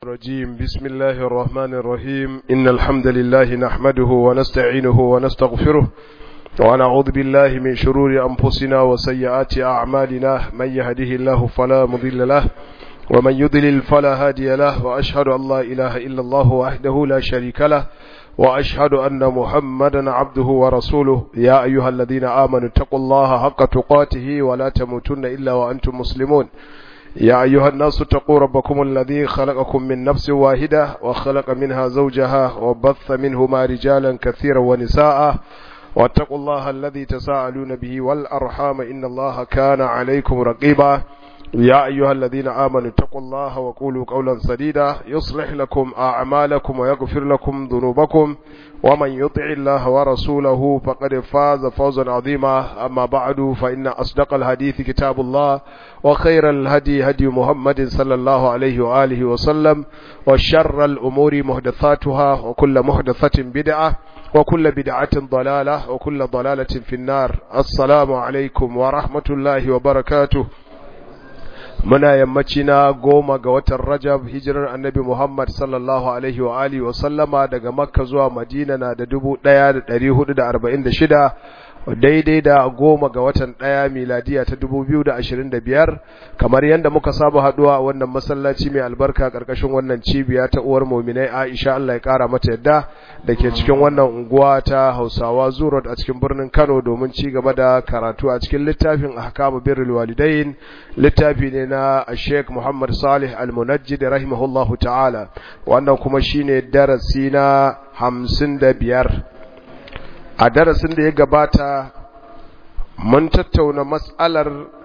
الرجيم بسم الله الرحمن الرحيم إن الحمد لله نحمده ونستعينه ونستغفره ونعوذ بالله من شرور أنفسنا وسيئات أعمالنا من يهده الله فلا مضل له ومن يضلل فلا هادي له وأشهد أن لا إله إلا الله وحده لا شريك له وأشهد أن محمدا عبده ورسوله يا أيها الذين آمنوا اتقوا الله حق تقاته ولا تموتن إلا وأنتم مسلمون يا أيها الناس اتقوا ربكم الذي خلقكم من نفس واحدة وخلق منها زوجها وبث منهما رجالا كثيرا ونساء واتقوا الله الذي تساءلون به والأرحام إن الله كان عليكم رقيبا يا أيها الذين آمنوا اتقوا الله وقولوا قولا سديدا يصلح لكم أعمالكم ويغفر لكم ذنوبكم ومن يطع الله ورسوله فقد فاز فوزا عظيما أما بعد فإن أصدق الحديث كتاب الله وخير الهدي هدي محمد صلى الله عليه وآله وسلم وشر الأمور محدثاتها وكل محدثة بدعة وكل بدعة ضلالة وكل ضلالة في النار السلام عليكم ورحمة الله وبركاته muna yammaci na goma ga watan rajab hijirar annabi muhammad sallallahu alaihi wa alihi wa sallama daga makka zuwa madina na da dubu ɗaya da ɗari hudu da arba'in da shida daidai da goma ga watan ɗaya miladiya ta dubu biyu da ashirin da biyar kamar yadda muka saba haɗuwa a wannan masallaci mai albarka ƙarƙashin wannan cibiya ta uwar muminai aisha allah ya ƙara mata yadda da ke cikin wannan unguwa ta hausawa zurot a cikin birnin kano domin ci gaba da karatu a cikin littafin ahkamu birrul walidain littafi ne na sheikh muhammad salih al-munajjid rahimahullahu ta'ala wannan kuma shine darasi na hamsin da biyar a darasin da ya gabata mun tattauna matsalar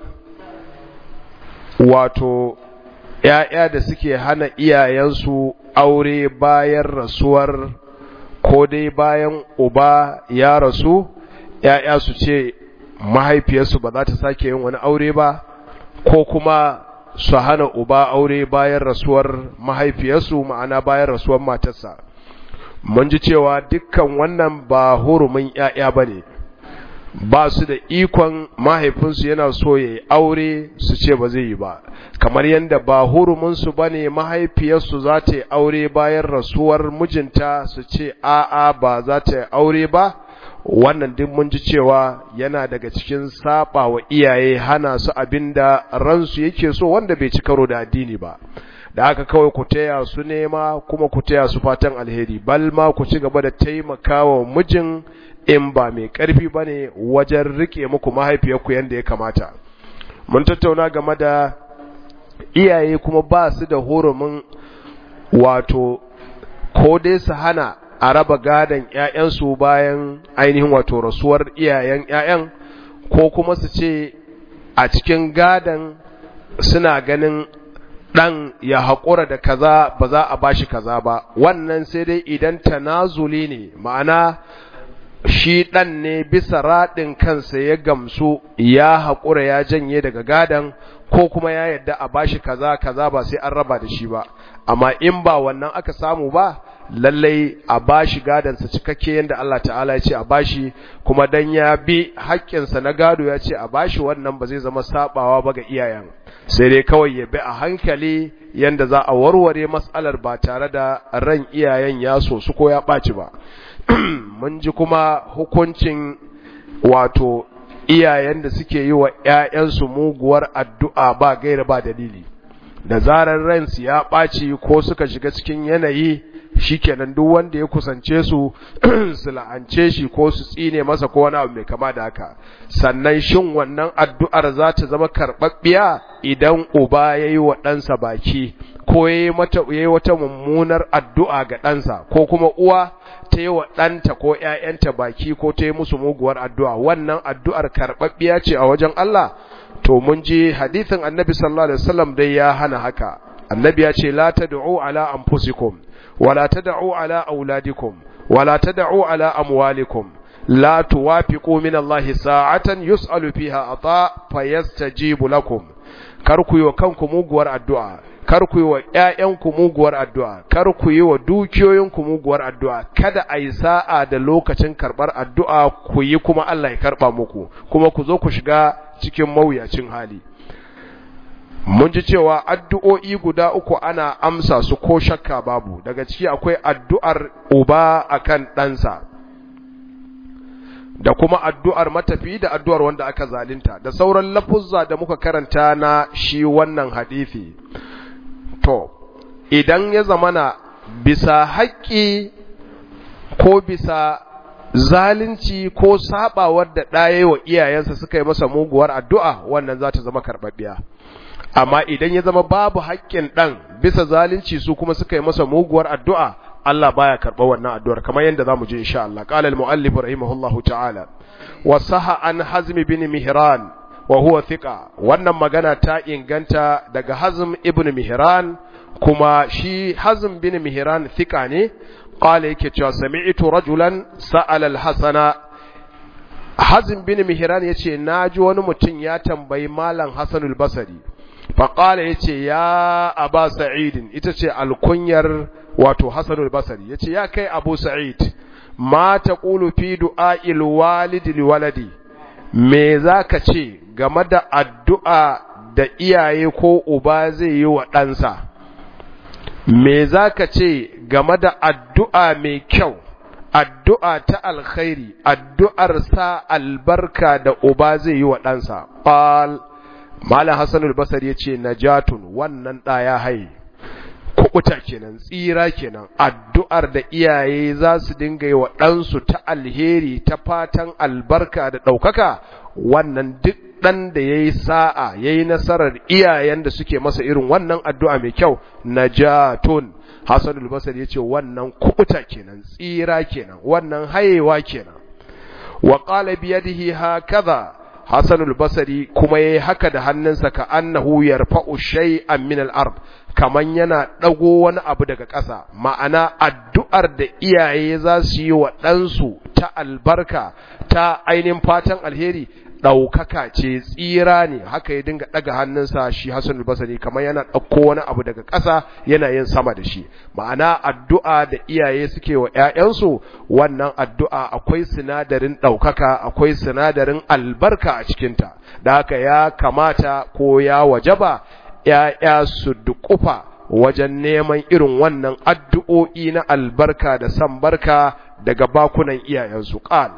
wato ‘ya'ya da suke hana iyayensu aure bayan rasuwar ko dai bayan uba ya rasu ‘ya'ya su ce mahaifiyarsu ba za ta sake yin wani aure ba ko kuma su hana uba aure bayan rasuwar mahaifiyarsu ma'ana bayan rasuwar matarsa mun ji cewa dukkan wannan ba hurumin ‘ya'ya ba ne ba su da ikon mahaifinsu yana so ya yi aure su ce ba zai yi ba kamar yadda ba huruminsu ba ne mahaifiyarsu za ta yi aure bayan rasuwar mijinta su ce a'a ba za ta yi aure ba wannan duk mun ji cewa yana daga cikin saba wa iyaye hana su abinda ransu yake so wanda bai ci karo da addini ba da haka kawai ku taya su nema kuma ku taya su fatan alheri bal ma ku ci gaba da taimakawa mijin in ba mai ƙarfi ba ne wajen riƙe muku mahaifiyarku yadda ya kamata mun tattauna game da iyaye kuma ba su da hurumin wato ko dai su hana a raba gadon ‘ya'yansu bayan ainihin wato rasuwar iyayen ‘ya'yan ko kuma su ce a cikin gadon suna ganin ɗan ya haƙura da kaza ba za a bashi kaza ba wannan sai dai idan tanazuli ne ma'ana shi ɗan ne bisa raɗin kansa ya gamsu ya haƙura ya janye daga gadan ko kuma ya yadda a bashi kaza kaza ba sai an raba da shi ba amma in ba wannan aka samu ba lallai a bashi gadansa cikakke yadda Allah ta'ala ya ce a bashi kuma dan ya bi haƙƙinsa na gado ya ce a bashi wannan ba zai zama sabawa ba ga iyayen sai dai kawai ya bi a hankali yanda za a warware matsalar ba tare da ran iyayen ya so su ko ya ɓaci ba mun ji kuma hukuncin wato iyayen da suke yi wa ‘ya'yansu muguwar addu'a ba gaira ba dalili da zarar ransu ya ɓaci ko suka shiga cikin yanayi shikenan duk wanda ya kusance su su la'ance shi ko su tsine masa ko wani abu mai kama da haka sannan shin wannan addu'ar za ta zama karɓaɓɓiya idan uba ya yi wa ɗansa baki ko ya yi wata mummunar addu'a ga ɗansa ko kuma uwa ta yi wa ɗanta ko ‘ya'yanta baki ko ta yi musu muguwar addu'a wannan addu'ar karɓaɓɓiya ce a wajen Allah to mun ji hadithin annabi sallallahu alaihi wasallam dai ya hana haka annabi ya ce la tad'u ala anfusikum ولا تدعوا على أولادكم ولا تدعوا على أموالكم لا توافقوا من الله ساعة يسأل فيها عطاء فيستجيب لكم karku yi wa kanku muguwar addu'a karku yi wa ‘ya'yanku muguwar addu'a karku yi wa dukiyoyinku muguwar addu'a kada a yi sa'a da lokacin karɓar addu'a ku yi kuma Allah ya karɓa muku kuma ku zo ku shiga cikin mawuyacin hali mun ji cewa addu'o'i guda uku ana amsa su ko shakka babu daga ciki akwai addu'ar uba akan ɗansa da kuma addu'ar matafi da addu'ar wanda aka zalinta da sauran lafuzza da muka karanta na shi wannan hadithi to idan ya zamana bisa haƙƙi ko bisa zalunci ko sabawar da ɗaya wa iyayensa suka yi masa muguwar addu'a wannan za ta zama karɓaɓɓiya amma idan ya zama babu haƙƙin ɗan bisa zalunci su kuma suka yi masa muguwar addu'a Allah baya karɓa wannan addu'ar kamar yadda za mu ji insha Allah qala al-muallif rahimahullahu ta'ala wa saha an hazmi bin mihran wa huwa thiqa wannan magana ta inganta daga hazm ibn mihran kuma shi hazm bin mihran thiqa ne qala yake cewa sami'tu rajulan sa'ala al-hasana hazm bin mihran yace naji wani mutum ya tambayi malam hasanul basri faƙala ya ce ya aba sa'idin ita ce alkunyar wato hasanul basari ya ce ya kai abu sa'id ma ta ƙulu fi du'a'il walidi liwaladi me za ka ce game da addu'a da iyaye ko uba zai yi wa ɗansa me za ka ce game da addu'a mai kyau addu'a ta alkhairi addu'ar sa albarka da uba zai yi wa ɗansa ƙwal Malam Hassanul Basar ya ce, Najatun wannan ɗa ya haye, kuɓuta kenan, tsira kenan, addu'ar da iyaye za su dinga yi wa ɗansu ta alheri, ta fatan albarka da ɗaukaka, wannan duk ɗan da ya yi sa'a, ya yi nasarar iyayen da suke masa irin wannan addu'a mai kyau, Najatun. Hassanul Basar ya ce, wannan kuɓuta kenan, tsira kenan, wannan hayewa kenan. Wa ƙala biyadihi ha kaza, Hassanul Basari kuma yayi haka da hannunsa ka annahu yarfa'u shay'an min al-ard kaman yana dago wani abu daga ƙasa ma'ana addu'ar da iyaye za su yi wa ɗansu ta albarka ta ainihin fatan alheri ɗaukaka ce tsira ne haka ya dinga ɗaga hannunsa shi Hassanul Basari kamar yana ɗauko wani abu daga ƙasa yana yin sama da shi ma'ana addu'a da iyaye suke wa ‘ya'yansu wannan addu'a akwai sinadarin ɗaukaka akwai sinadarin albarka a cikinta da haka ya kamata ko ya wajaba ‘ya'ya su duƙufa wajen neman irin wannan addu'o'i na albarka da san barka daga bakunan iyayensu ƙal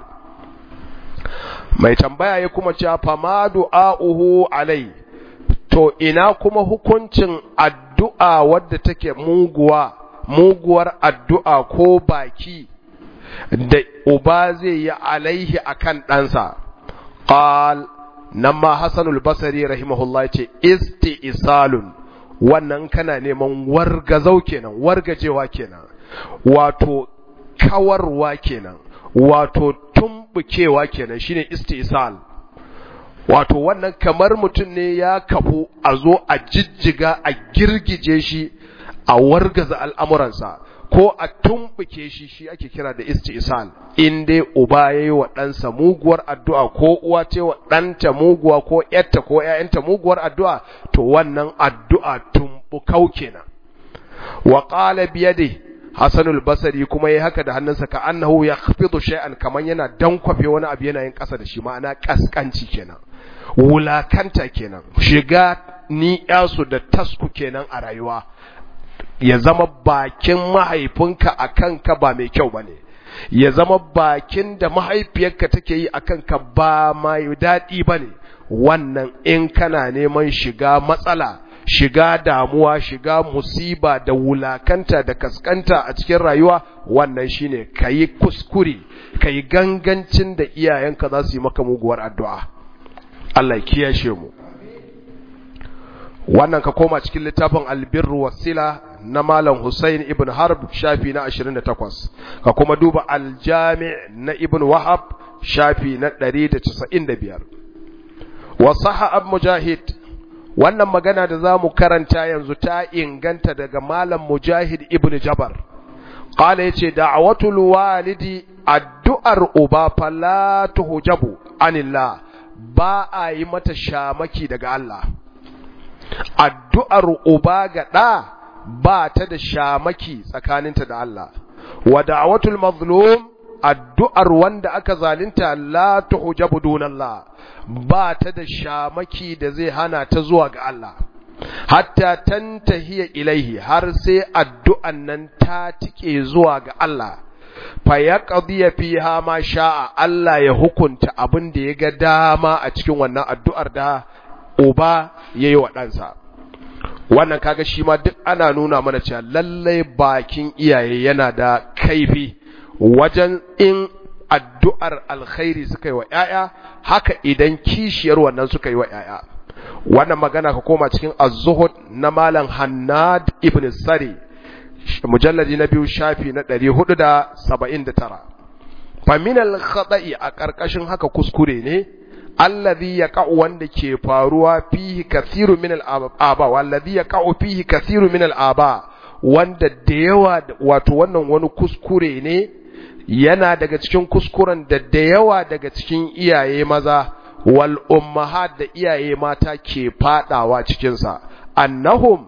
mai tambaya ya kuma cewa fama du'a'uhu alai to ina kuma hukuncin addu'a wadda take muguwa muguwar addu'a ko baki da uba zai yi alaihi akan ɗansa qal nan ma hasanul basari rahimahullah ce isti'salun wannan kana neman wargazau kenan wargajewa kenan wato kawarwa kenan wato tumbukewa kenan shine istisal wato wannan kamar mutum ne ya kafu a zo a jijjiga a girgije shi a wargaza al'amuransa ko a tumbuke shi shi ake kira da istisal in dai uba ya yi wa ɗansa muguwar addu'a ko uwa ce wa ɗanta muguwa ko ‘yarta ko ‘ya'yanta muguwar addu'a to wannan addu'a tumbukau kenan wa ƙala biyade Hassanul Basari kuma yayi haka da hannunsa ka annahu yakhfidu shay'an kaman yana dankwafe wani abu yana yin ƙasa da shi ma'ana kaskanci kenan wulakanta kenan shiga ni yasu da tasku kenan a rayuwa ya zama bakin mahaifinka a kanka ba mai kyau bane ya zama bakin da mahaifiyarka take yi a kanka ba mai daɗi bane wannan in kana neman shiga matsala shiga damuwa shiga musiba da wulakanta da kaskanta a cikin rayuwa wannan shine kayi kuskure kayi gangancin da iyayenka za su yi maka muguwar addu'a Allah ya kiyashe mu wannan ka koma cikin littafin albirru wasila na malam Hussein ibn Harb shafi na 28 ka kuma duba aljami' na ibn Wahab shafi na 195 wa sahha mujahid wannan magana da za mu karanta yanzu ta inganta daga malam mujahid ibn jabar ƙala ya ce da'awatul walidi addu'ar uba fala tuhujabu anillah ba a yi mata shamaki daga Allah addu'ar uba ga ɗa ba ta da shamaki tsakaninta da Allah wa da'awatul mazlum addu'ar wanda aka zalunta la tuhujabu dunallah ba ta da shamaki da zai hana ta zuwa ga Allah hatta tantahiya ilaihi har sai addu'an nan ta tike zuwa ga Allah fa ya qadiya fiha ma sha'a Allah ya hukunta abin da ya ga dama a cikin wannan addu'ar da uba yayi wa ɗansa wannan kaga shi ma duk ana nuna mana cewa lallai bakin iyaye yana da kaifi wajen in addu'ar alkhairi suka yi wa ‘ya'ya, haka idan kishiyar wannan suka yi wa ‘ya'ya. Wannan magana ka koma cikin az-zuhud na Malam Hannad ibn Sari, mujalladi na biyu shafi na ɗari hudu da saba'in da tara. Faminal khada'i a ƙarƙashin haka kuskure ne, allazi ya ka'u wanda ke faruwa fihi kathiru min al'aba, wallazi ya ka'u fihi kathiru min al'aba, wanda da yawa wato wannan wani kuskure ne yana daga cikin kuskuren da da yawa daga cikin iyaye maza wal ummahat da iyaye mata ke fadawa cikinsa annahum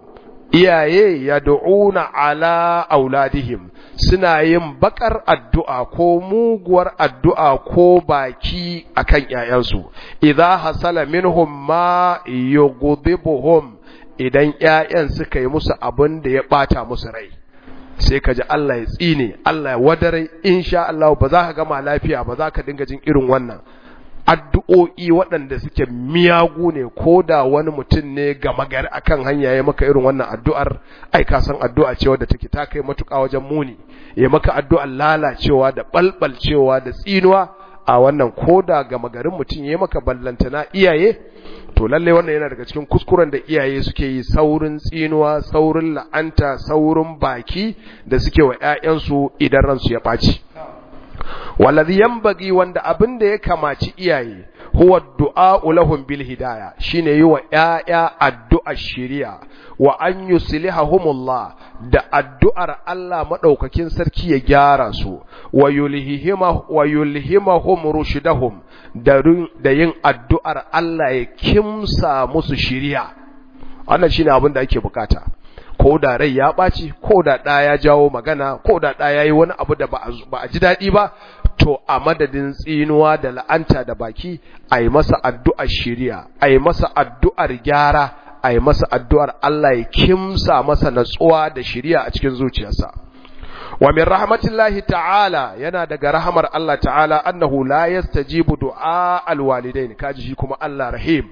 iyaye yad'una ala auladihim suna yin bakar addu'a ko muguwar addu'a ko baki akan ƴaƴansu idza hasala minhum ma yughdibuhum idan ƴaƴan suka yi musu abin da ya bata musu rai sai ka ji Allah ya tsine Allah ya wadare insha Allah ba za ka gama lafiya ba za ka dinga jin irin wannan addu'o'i waɗanda suke miyagu ne ko da wani mutum ne gama gari akan hanya ya maka irin wannan addu'ar ai ka san addu'a ce wadda take ta kai matuƙa wajen muni ya maka addu'ar lalacewa da balbalcewa da tsinuwa a wannan ko da gama garin mutum ya maka ballantana iyaye to lalle wannan yana daga cikin kuskuren da iyaye suke yi saurin tsinuwa saurin la'anta saurin baki da suke wa ƴaƴansu idan ransu ya ɓaci wallazi yanbaghi wanda abin da ya kamaci iyaye huwa du'a lahum bil hidaya shine yi wa ƴaƴa addu'ar shari'a wa an yuslihahumullah da addu'ar Allah madaukakin sarki ya gyara su wa yulhihima wa yulhimahum rushdahum da yin addu'ar Allah ya kimsa musu shari'a wannan shine abin da ake bukata ko da rai ya ɓaci ko da ɗa ya jawo magana ko da ɗa ya yi wani abu da ba a ji daɗi ba to a madadin tsinuwa da la'anta da baki a yi masa addu'ar shiriya a yi masa addu'ar gyara a yi masa addu'ar Allah ya kimsa masa natsuwa da shiriya a cikin zuciyarsa wa min rahmatillahi ta'ala yana daga rahamar Allah ta'ala annahu la yastajibu du'a alwalidain kaji shi kuma Allah rahim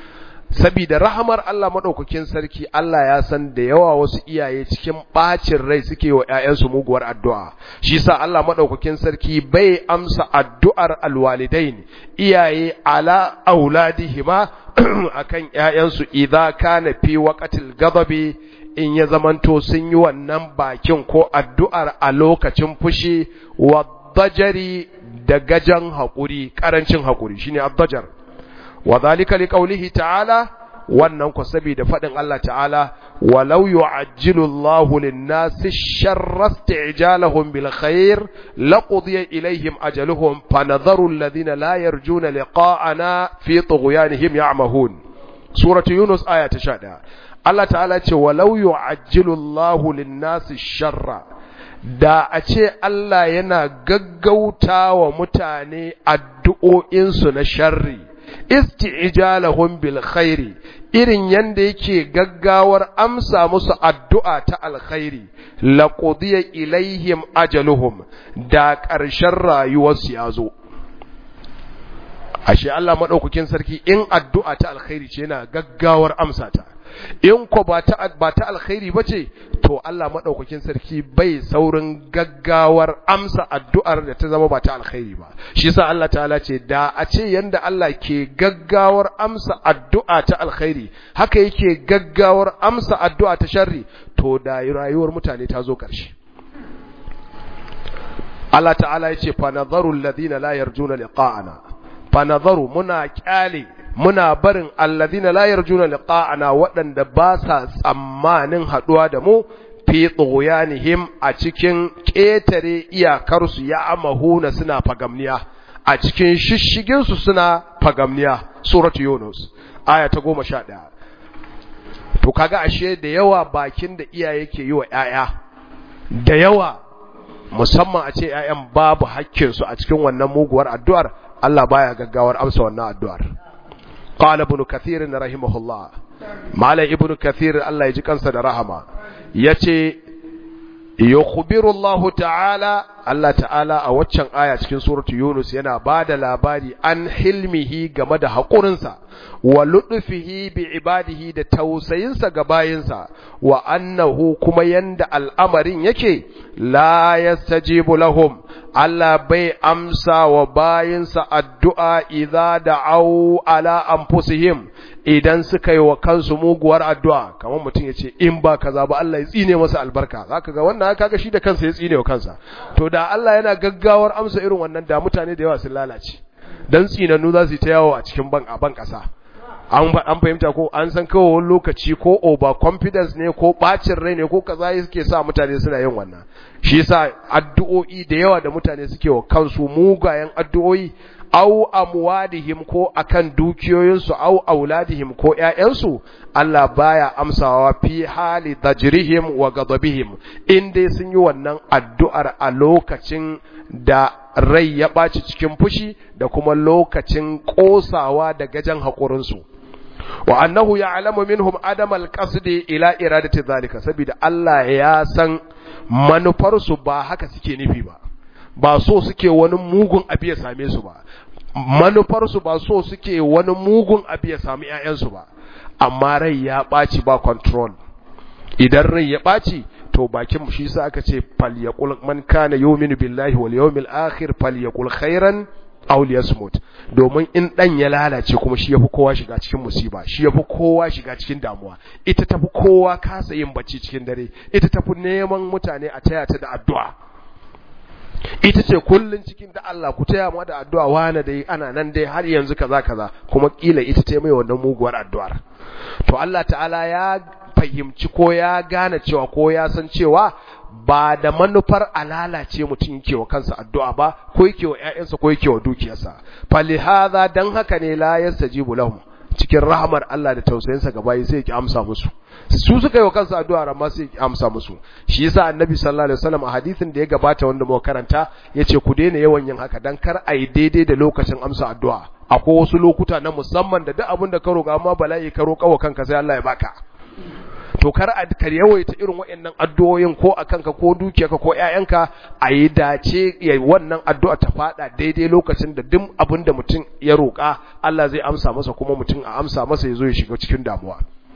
sabida rahamar Allah madaukakin sarki Allah ya san da yawa wasu iyaye cikin bacin rai suke wa ƴaƴansu muguwar addu'a shi yasa Allah madaukakin sarki bai amsa addu'ar alwalidain iyaye ala auladihima akan ƴaƴansu idza kana fi waqtil ghadabi in ya zamanto sun yi wannan bakin ko addu'ar a lokacin fushi wa dajari da gajan haƙuri ƙarancin haƙuri shine addajar wa zalika liqaulihi ta'ala wannan ku saboda fadin Allah ta'ala walau yu'ajjilu Allahu lin-nasi sharra isti'jalahum bil khair laqudiya ilayhim ajaluhum fanadharu alladhina la yarjuna liqa'ana fi tughyanihim ya'mahun suratu yunus aya ta 11 Allah ta'ala ce walau yu'ajjilu Allahu lin-nasi sharra da a ce Allah yana gaggauta wa mutane addu'o'insu na sharri isti'jalahum bil khairi irin yanda yake gaggawar amsa musu addu'a ta alkhairi laqudiya ilaihim ajaluhum da ƙarshen rayuwarsu ya zo ashe Allah madaukakin sarki in addu'a ta alkhairi ce yana gaggawar amsa ta in ko ba ta ba ta alkhairi bace to Allah madaukakin sarki bai saurin gaggawar amsa addu'ar da ta zama ba ta alkhairi ba shi yasa Allah ta'ala ce da a ce yanda Allah ke gaggawar amsa addu'a ta alkhairi haka yake gaggawar amsa addu'a ta sharri to da rayuwar mutane ta zo ƙarshe Allah ta'ala ya ce fa nadharu alladhina la yarjuna liqa'ana fa nadharu muna kyale muna barin alladhina la yarjuna liqa'ana waɗanda ba sa tsammanin haɗuwa da mu fi tsoyanihim a cikin ƙetare iyakarsu ya amahuna suna fagamniya a cikin shishiginsu suna fagamniya suratu yunus aya ta goma sha ɗaya to kaga ashe da yawa bakin da iyaye ke yi wa ‘ya'ya da yawa musamman a ce ‘ya'yan babu hakkinsu a cikin wannan muguwar addu'ar Allah baya gaggawar amsa wannan addu'ar qala ibn kathir rahimahullah malam ibnu kathir Allah ya ji kansa da rahama yace yukhbiru Allah ta'ala Allah ta'ala a waccan aya cikin suratu Yunus yana bada labari an hilmihi game da haƙurinsa wa luɗufihi bi ibadihi da tausayinsa ga bayinsa wa annahu kuma yanda al'amarin yake la yastajibu lahum Allah bai amsa wa bayinsa addu'a idza da'au ala anfusihim idan suka yi wa kansu muguwar addu'a kamar mutum ya ce in ba kaza ba Allah ya tsine masa albarka zaka ga wannan kaga shi da kansa ya tsine wa kansa to da Allah yana gaggawar amsa irin wannan da mutane da yawa sun lalace dan tsinannu za su yi ta yawo a cikin ban a ban kasa an an fahimta ko an san kawai wani lokaci ko over confidence ne ko bacin rai ne ko kaza yake sa mutane suna yin wannan shi yasa addu'o'i da yawa da mutane suke wa kansu mugayen addu'o'i au amwadihim ko akan dukiyoyinsu au auladihim ko ƴaƴansu Allah baya amsawa fi hali dajrihim wa ghadabihim in dai sun yi wannan addu'ar a lokacin da rai ya ɓaci cikin fushi da kuma lokacin ƙosawa da gajen haƙurinsu wa annahu ya'lamu minhum adam al-qasdi ila iradati zalika saboda Allah ya san manufarsu ba haka suke nufi ba ba so suke wani mugun abu ya same su ba manufarsu ba so suke wani mugun abu ya sami ƴaƴansu ba amma rai ya ɓaci ba control idan rai ya ɓaci to bakin shi sa aka ce falyaqul man kana yu'minu billahi wal yawmil akhir falyaqul khairan aw liyasmut domin in dan ya lalace kuma shi yafi kowa shiga cikin musiba shi yafi kowa shiga cikin damuwa ita tafi kowa kasa yin bacci cikin dare ita tafi neman mutane a taya ta da addu'a ita ce kullun cikin da Allah ku taya mu da addu'a wani dai ana nan dai har yanzu kaza kaza kuma kila ita ta mai wannan muguwar addu'ar to Allah ta'ala ya fahimci ko ya gane cewa ko ya san cewa ba da manufar alalace mutum yake wa kansa addu'a ba ko yake wa ƴaƴansa ko yake wa dukiyarsa falihadha dan haka ne la yastajibu lahum cikin rahmar Allah da tausayinsa ga bayi sai ya amsa musu su suka yi wa kansu addu'a amma sai ya amsa musu shi yasa annabi sallallahu alaihi wasallam a hadisin da ya gabata wanda muka karanta yace ku daina yawan yin haka dan kar a yi daidai da lokacin amsa addu'a akwai wasu lokuta na musamman da duk abin da ka roƙa amma bala'i ka roƙa wa kanka sai Allah ya baka to kar a kar yawaita irin waɗannan addu'o'in ko a kanka ko dukiyarka ko ƴaƴanka a yi dace ya wannan addu'a ta fada daidai lokacin da duk abin da mutum ya roƙa Allah zai amsa masa kuma mutum a amsa masa ya zo ya shiga cikin damuwa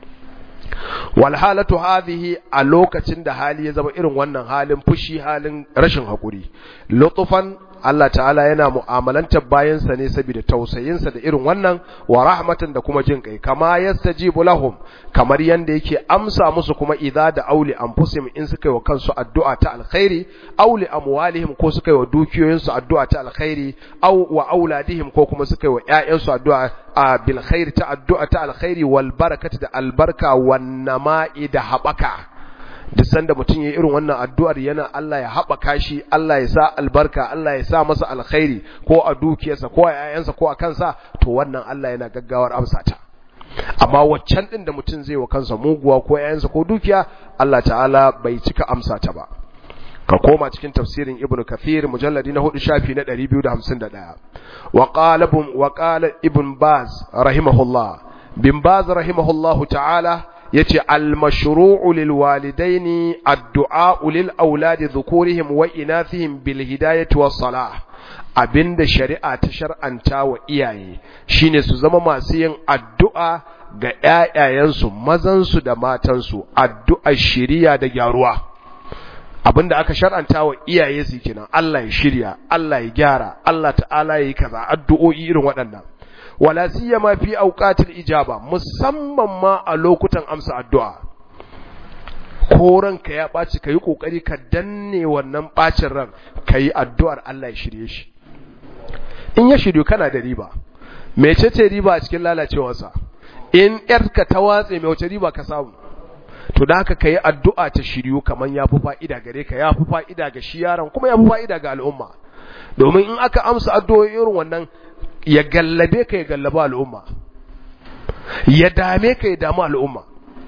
wal halatu hadhihi a lokacin da hali ya zama irin wannan halin fushi halin rashin hakuri lutufan Allah ta'ala yana mu'amalantar bayansa ne saboda tausayinsa da irin wannan wa rahmatan da kuma jin kai kama yastajibu lahum kamar yanda yake amsa musu kuma idza da auli anfusihim in suka yi wa kansu addu'a ta alkhairi auli amwalihim ko suka yi wa dukiyoyinsu addu'a ta alkhairi aw wa auladihim ko kuma suka yi wa ƴaƴansu addu'a a bil khairi ta addu'a ta alkhairi wal barakati da albarka wan nama'i da habaka duk sanda mutum ya irin wannan addu'ar yana Allah ya haɓaka shi Allah ya sa albarka Allah ya sa masa alkhairi ko a dukiyarsa ko a ‘ya'yansa ko a kansa to wannan Allah yana gaggawar amsa ta amma waccan ɗin da mutum zai wa kansa muguwa ko ‘ya'yansa ko dukiya Allah ta'ala bai cika amsa ta ba ka koma cikin tafsirin ibnu kathir mujalladi na hudu shafi na 251 wa qala wa qala ibn baz rahimahullah bin baz rahimahullahu ta'ala yace al-mashru'u lil walidaini addu'a lil auladi dhukurihim wa inathihim bil hidayati was salah abinda shari'a ta shar'anta wa iyaye shine su zama masu yin addu'a ga ƴaƴayensu mazansu da matansu addu'a shiriya da gyaruwa abinda aka shar'anta wa iyaye su kenan Allah ya shirya Allah ya gyara Allah ta'ala yayi kaza addu'o'i irin waɗannan wala siyama fi awqatil ijaba musamman ma a lokutan amsa addu'a ko ranka ya ɓaci ka yi ƙoƙari ka danne wannan ɓacin ran ka yi addu'ar Allah ya shirye shi in ya shiryu kana da riba mece ce riba a cikin lalacewarsa in ‘yarka ta watse mai wace riba ka samu to da haka ka yi addu'a ta shiryu kamar ya fi fa'ida gare ka ya fi fa'ida ga shi yaron kuma ya fi fa'ida ga al'umma domin in aka amsa addu'o'i irin wannan ya gallabe ka ya gallaba al'umma ya dame ka ya damu al'umma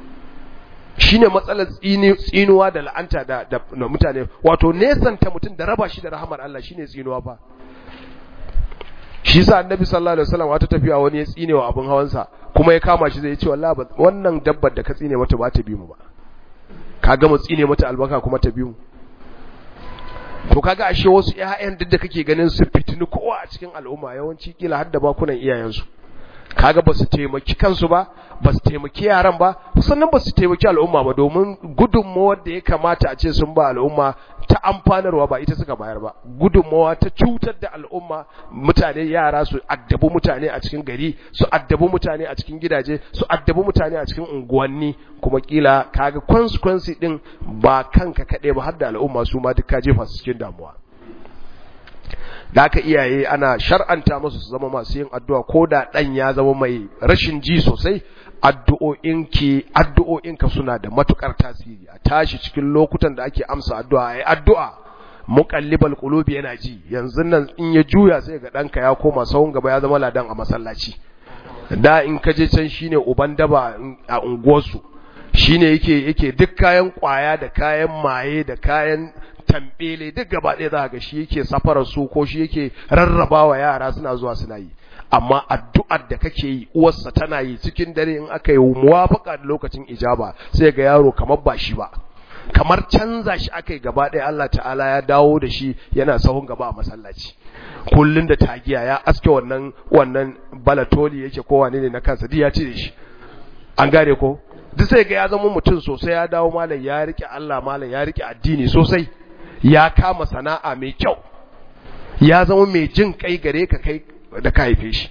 shine matsalar tsinuwa da la'anta da, da, mutane wato nesanta mutum da raba shi da rahamar Allah shine tsinuwa ba shi sa annabi sallallahu alaihi wasallam wata tafiya wani ya tsine wa abin hawansa kuma ya kama shi zai ce wallahi wannan dabbar da ka tsine mata ba ta bi mu ba ka ga mu tsine mata albaka kuma ta bi mu to kaga ashe wasu ƴaƴan duk da kake ganin su fitini kowa a cikin al'umma yawanci kila har da bakunan iyayensu kaga ba su taimaki kansu ba ba su taimaki yaran ba sannan ba su taimaki al'umma ba domin gudunmawar da ya kamata a ce sun ba al'umma ta amfanarwa ba ita suka bayar ba gudunmawa ta cutar da al'umma mutane yara su addabi mutane a cikin gari su addabi mutane a cikin gidaje su addabi mutane a cikin unguwanni kuma kila kaga consequence din ba kanka kaɗai ba har da al'umma su ma duk ka jefa su cikin damuwa da aka iyaye ana shar'anta musu su zama masu yin addu'a ko da ɗan ya zama mai rashin ji sosai addu'o'inki addu'o'inka suna da matukar tasiri a tashi cikin lokutan da ake amsa addu'a ai addu'a muqallibal qulubi yana ji yanzu nan in ya juya sai ga ɗanka ya koma sahun gaba ya zama ladan a masallaci da in ka je can shine uban daba a unguwarsu shine yake yake duk kayan kwaya da kayan maye da kayan tambele duk gaba ɗaya za ga shi yake safarar su ko shi yake rarrabawa yara suna zuwa suna yi amma addu'ar da kake yi uwarsa tana yi cikin dare in aka yi muwafaka da lokacin ijaba sai ga yaro kamar ba shi ba kamar canza shi aka yi gaba ɗaya Allah ta'ala ya dawo da shi yana sahun gaba a masallaci kullun da tagiya ya aske wannan wannan balatoli yake ko wane ne na kansa duk ya cire shi an gane ko duk sai ga ya zama mutum sosai ya dawo malam ya rike Allah malam ya rike addini sosai ya kama sana'a mai kyau ya zama mai jin kai gare ka kai da ka haife shi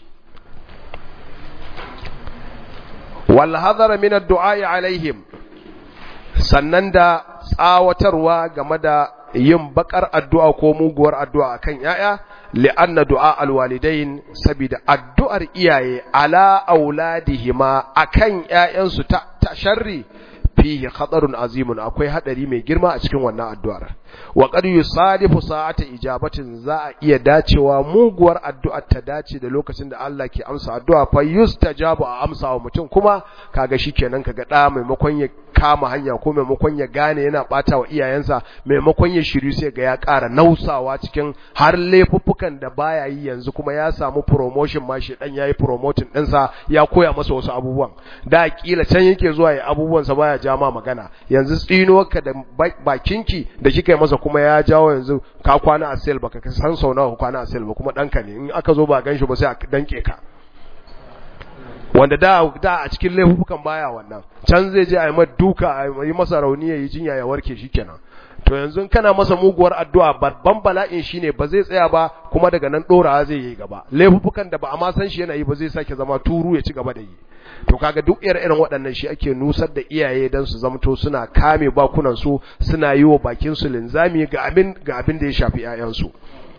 wal hadara min ad-du'a alaihim sannan da tsawatarwa game da yin bakar addu'a ko muguwar addu'a akan yaya li'anna du'a alwalidain saboda addu'ar iyaye ala auladihima akan yayansu ta, ta sharri fihi khatarun azimun akwai hadari mai girma a cikin wannan addu'ar wa qad yusadifu sa'ata ijabatin za a iya dacewa muguwar addu'ar ta dace da lokacin da Allah ke amsa addu'a fa yustajabu a amsa wa mutum kuma kaga shikenan kaga da maimakon ya kama hanya ko maimakon ya gane yana bata wa iyayensa maimakon ya shiru sai ga ya ƙara nausawa cikin har laifuffukan da baya yi yanzu kuma ya samu promotion ma shi dan yayi promoting ɗinsa ya koya masa wasu abubuwan da kila can yake zuwa ya abubuwan sa baya ja ma magana yanzu tsinuwarka da bakinki da kika yi masa kuma ya jawo yanzu ka kwana a sel baka san sau nawa kwana a sel ba kuma ɗanka ne in aka zo ba ganshi ba sai a danke ka wanda da da a cikin laifukan baya wannan can zai je a yi duka a yi masa rauni ya yi jinya ya warke shikenan to yanzu kana masa muguwar addu'a babban bala'in shine ba zai tsaya ba kuma daga nan dorawa zai yi gaba laifukan da ba a ma san shi yana yi ba zai sake zama turu ya ci gaba da yi to kaga duk irin waɗannan shi ake nusar da iyaye dan su zamto suna kame bakunan su suna yi wa bakin su linzami ga abin ga abin da ya shafi 'ya'yansu.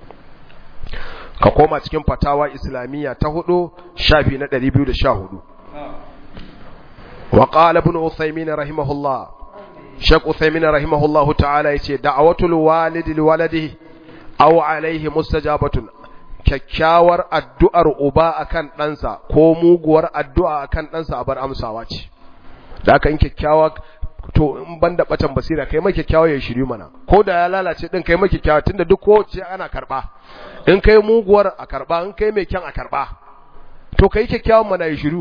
ka koma cikin fatawa islamiyya ta hudu shafi na 214 wa qala ibn uthaymin rahimahullah shaykh uthaymin rahimahullah ta'ala yace da'watul walidi liwaladihi aw alayhi mustajabatun kyakkyawar addu'ar uba akan ɗansa ko muguwar addu'a akan ɗansa a bar amsawa ce da aka yin kyakkyawa to in ban da batan basira kai mai kyakkyawa ya shiri mana ko da ya lalace din kai mai kyakkyawa tunda duk kowace ana karba in kai muguwar a karba in kai mai kyan a karba to kai kyakkyawan mana ya shiru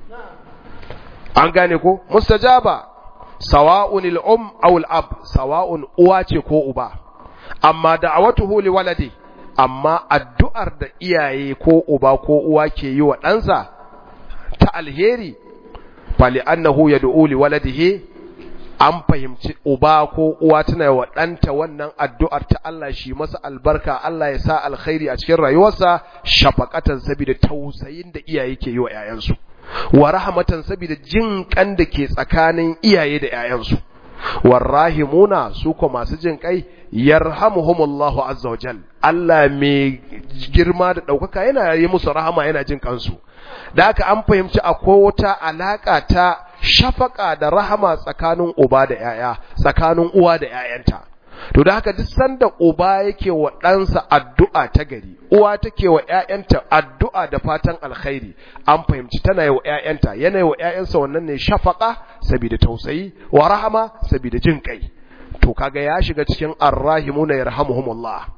an gane ko mustajaba sawa'un al-um aw al-ab sawa'un uwa ce ko uba amma da'awatuhu li waladi amma addu'ar da iyaye ko uba ko uwa ke yi wa ɗansa ta alheri fali annahu yad'u li waladihi an fahimci uba ko uwa tana wa ɗanta wannan addu'ar ta Allah shi masa albarka Allah ya sa alkhairi a cikin rayuwarsa shafaqatan saboda tausayin da iyaye ke yi wa ‘ya'yansu wa rahmatan saboda jin kan da ke tsakanin iyaye da ‘ya'yansu warrahimuna su ko masu jin kai yarhamuhumullahu azza wa jal Allah mai girma da ɗaukaka yana yi musu rahama yana jin kansu da haka an fahimci akwai wata alaka ta shafaka da rahama tsakanin uba da ‘ya'ya, tsakanin uwa da ‘ya'yanta. To da haka duk sanda uba yake wa ɗansa addu'a ta gari, uwa take wa ‘ya'yanta addu'a da fatan alkhairi, an fahimci tana yi wa ‘ya'yanta, yana yi wa ‘ya'yansa wannan ne shafaka, sabida tausayi, wa rahama, sabida jin kai. To kaga ya shiga cikin arrahimuna yarhamuhumullah.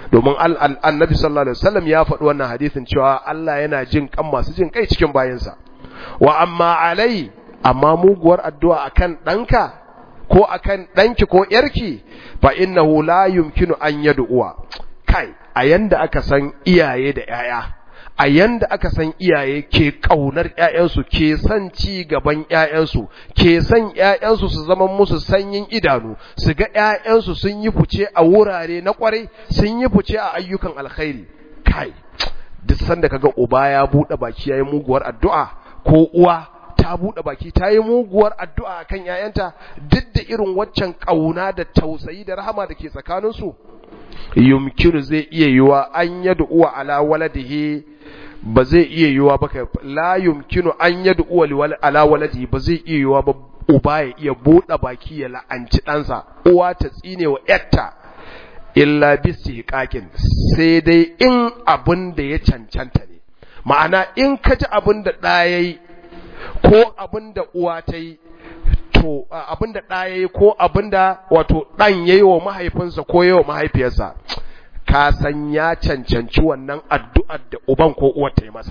domin annabi sallallahu alaihi wasallam ya faɗi wannan hadisin cewa Allah yana jin kan masu jin kai cikin bayinsa wa amma alai amma muguwar addu'a akan ɗanka ko akan ɗanki ko ‘yarki fa innahu la yumkinu an yad'uwa kai a yanda aka san iyaye da ‘ya'ya a yanda aka san iyaye ke ƙaunar ‘ya'yansu ke son ci gaban ‘ya'yansu ke son ‘ya'yansu su zama musu sanyin idanu su ga ‘ya'yansu sun yi fice a wurare na ƙwarai sun yi fice a ayyukan alkhairi kai duk sanda kaga uba ya buɗe baki yayi muguwar addu'a ko uwa ta buɗe baki ta yi muguwar addu'a kan ‘ya'yanta duk da irin waccan ƙauna da tausayi da rahama da ke tsakaninsu yumkinu zai iya yiwa an yadda uwa ala waladihi ba zai iya yiwa ba ka la yumkinu an yadda uwa ala waladihi ba zai iya yiwa ba uba ya iya buɗe baki ya la'anci ɗansa uwa ta tsine wa ‘yarta illa bisi hiƙaƙin sai dai in abin da ya cancanta ne ma'ana in ka ji abin da ɗaya yi ko abin da uwa ta yi to abin da ɗa ya yi ko abin da wato ɗan ya yi wa mahaifinsa ko ya wa mahaifiyarsa ka san ya cancanci wannan addu'ar da uban ko uwar ta yi masa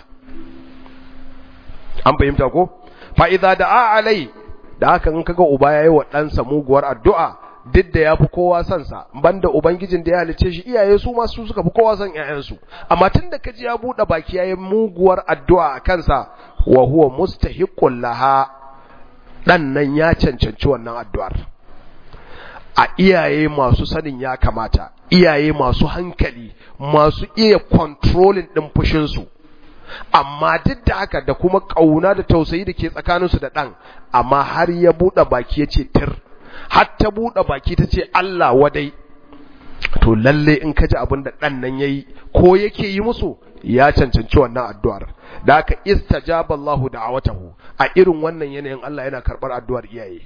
an fahimta ko fa'iza da a alai da haka in kaga uba ya yi wa ɗansa muguwar addu'a duk da ya fi kowa son sa banda ubangijin da ya halice shi iyaye su ma su suka fi kowa son ƴaƴansu amma tun da kaji ya buɗe baki yayin muguwar addu'a a kansa wa huwa mustahiqqul laha dan nan ya cancanci wannan addu'ar a iyaye masu sanin ya kamata iyaye masu hankali masu iya controlling din fushin su amma duk da haka da kuma kauna da tausayi da ke tsakaninsu da ɗan amma har ya buɗe baki ya ce tir har ta buɗe baki ta ce Allah wadai to lalle in ka ji abin da ɗan nan ya yi ko yake yi musu ya cancanci wannan addu'ar da aka istajaba Allahu da'awatahu a irin wannan yanayin Allah yana karɓar addu'ar iyaye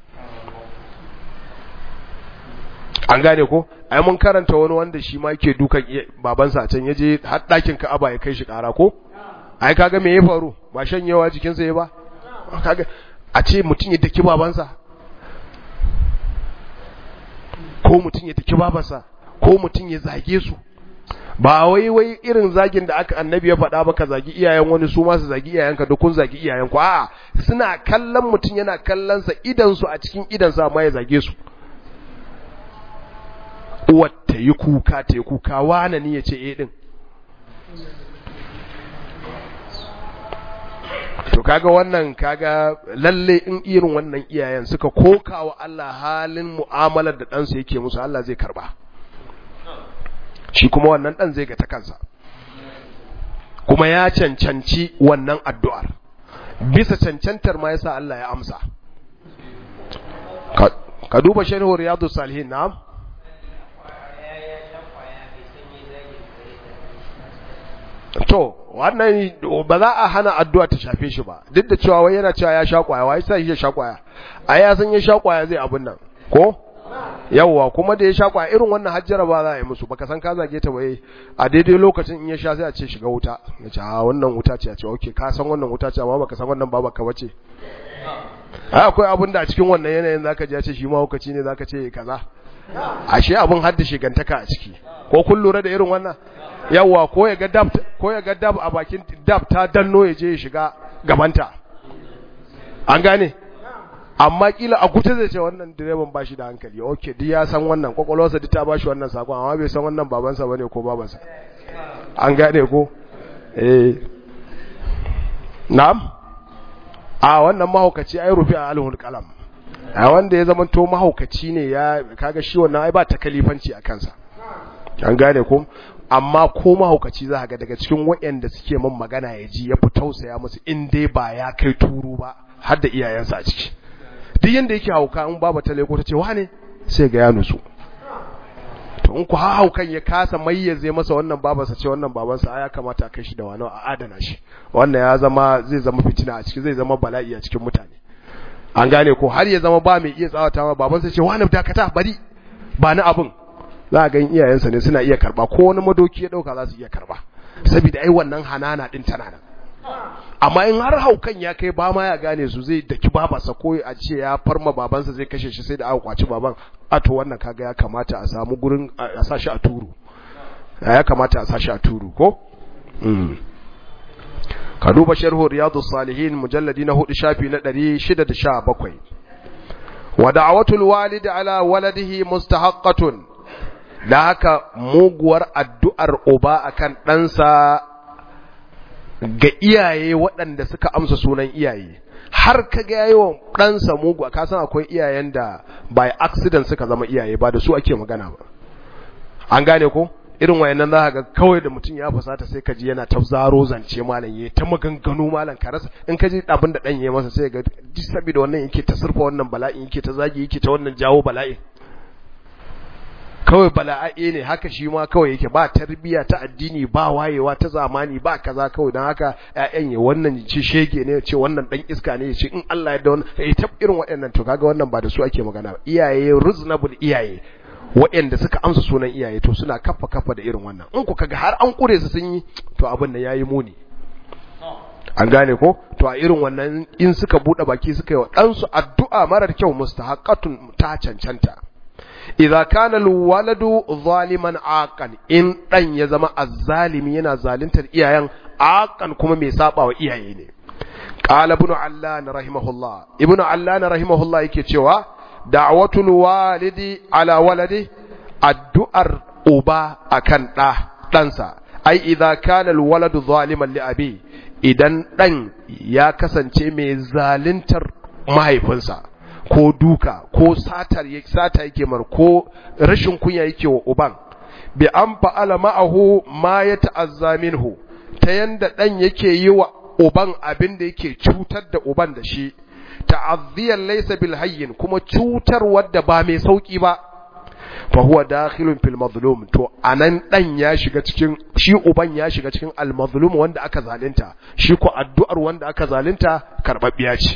an gane ko ai mun karanta wani wanda shi ma yake dukan babansa a can yaje har ɗakin Ka'aba ya kai shi ƙara ko ai kaga me ya faru ba shanyewa jikinsa ya ba kaga a ce mutum ya daki babansa ko mutum ya daki babansa ko mutum ya zage su ba wai wai irin zagin da aka annabi ya faɗa ba ka zagi iyayen wani su ma su zagi iyayenka duk kun zagi iyayenku a'a suna kallon mutum yana kallon sa idan su a cikin idan sa ma ya zage su uwar ta yi kuka ta yi kuka wane ne ya ce eh din to kaga wannan kaga lalle in irin wannan iyayen suka koka wa Allah halin mu'amalar da ɗansu yake musu Allah zai karba shi kuma wannan ɗan zai ga ta kansa kuma ya cancanci wannan addu'ar bisa cancantar ma yasa Allah ya amsa ka duba sharhu riyadu salihin na'am to wannan ba za a hana addu'a ta shafe shi ba duk da cewa wai yana cewa ya sha kwaya wai sai ya sha kwaya ai ya san ya sha kwaya zai abun nan ko yawwa kuma da ya sha kwaya irin wannan hajjara ba za a yi musu baka san ka zage ta bai a daidai lokacin in ya sha sai a ce shiga wuta ya ce a wannan wuta ce a ce okay ka san wannan wuta ce amma baka san wannan baba ka bace ai akwai abun da a cikin wannan yanayin zaka ji ya ce shi ma hukaci ne zaka ce kaza ashe abun hadda shigantaka a ciki ko kun lura da irin wannan yawa ko ya ga dab ko ya ga dab a bakin dab ta danno ya je ya shiga gabanta an gane amma kila a kuta zai ce wannan direban ba shi da hankali okay duk ya san wannan kwakwalwarsa duk ta ba shi wannan sakon amma bai san wannan babansa bane ko babansa an gane ko eh na'am a wannan mahaukaci ai rufi a alhul kalam a wanda ya zama to mahaukaci ne ya kaga shi wannan ai ba ta kalifanci a kansa an gane ko amma ko mahaukaci za ga daga cikin waɗanda suke man magana ya ji ya fi tausaya musu in dai ba ya kai turu ba har da iyayensa a ciki duk yanda yake hauka in baba ta leko ta ce wane sai ga ya nutsu to in ku haukan ya kasa mayyaze masa wannan babansa ce wannan babansa ya kamata a kai shi da wani a adana shi wannan ya zama zai zama fitina a ciki zai zama bala'i a cikin mutane an gane ko har ya zama ba mai iya tsawata ma babansa ce wani dakata bari ba ni abin za a gan iyayensa ne suna iya karba ko wani madoki ya dauka za su iya karba saboda ai wannan hanana din tana nan amma in har haukan ya kai ba ma ya gane su zai daki babansa ko a ce ya farma babansa zai kashe shi sai da aka kwaci baban a to wannan kaga ya kamata a samu gurin a sa shi a turu ya kamata a sashi a turu ko ka duba sharhu riyadu salihin mujalladi na hudu shafi na 617 wa da'watul walidi ala waladihi mustahaqqatun da haka muguwar addu'ar uba akan ɗansa ga iyaye waɗanda suka amsa sunan iyaye har ka ga yayi wa ɗansa mugu ka san akwai iyayen da by accident suka zama iyaye ba da su ake magana ba an gane ko irin wayannan za ga kawai da mutum ya fusata sai ka ji yana ta zaro zance malam yayi ta maganganu malam ka rasa in ka ji abin da dan yayi masa sai ga saboda wannan yake ta surfa wannan bala'in yake ta zagi yake ta wannan jawo bala'in kawai bala'a'i ne haka shi ma kawai yake ba tarbiya ta addini ba wayewa ta zamani ba kaza kawai don haka ƴaƴan ya wannan ci shege ne ce wannan dan iska ne ce in Allah ya da wannan eh ta irin waɗannan to kaga wannan ba da su ake magana iyaye reasonable iyaye waɗanda suka amsa sunan iyaye to suna kafa kafa da irin wannan in ku kaga har an kure su sun yi to abin nan yayi muni an gane ko to a irin wannan in suka bude baki suka yi wa ɗansu addu'a marar kyau mustahaqqatun ta cancanta idza kana alwaladu zaliman aqan in dan ya zama azzalimi yana zaluntar iyayen aqan kuma mai saba wa iyaye ne qala ibn allan rahimahullah ibn allan rahimahullah yake cewa da'watul walidi ala waladi addu'ar uba akan da ɗansa ai idza kana alwaladu zaliman li abi idan dan ya kasance mai zaluntar mahaifinsa ko duka ko satar sata yake mar ko rashin kunya yake wa uban bi an fa'ala ma'ahu ma ya ta'azza minhu ta yanda dan yake yi wa uban abin da yake cutar da uban da shi ta'azziyan laysa bil hayyin kuma cutar wadda ba mai sauki ba fa huwa dakhilun fil mazlum to anan dan ya shiga cikin shi uban ya shiga cikin al mazlum wanda aka zalunta shi ko addu'ar wanda aka zalunta karbabbiya ce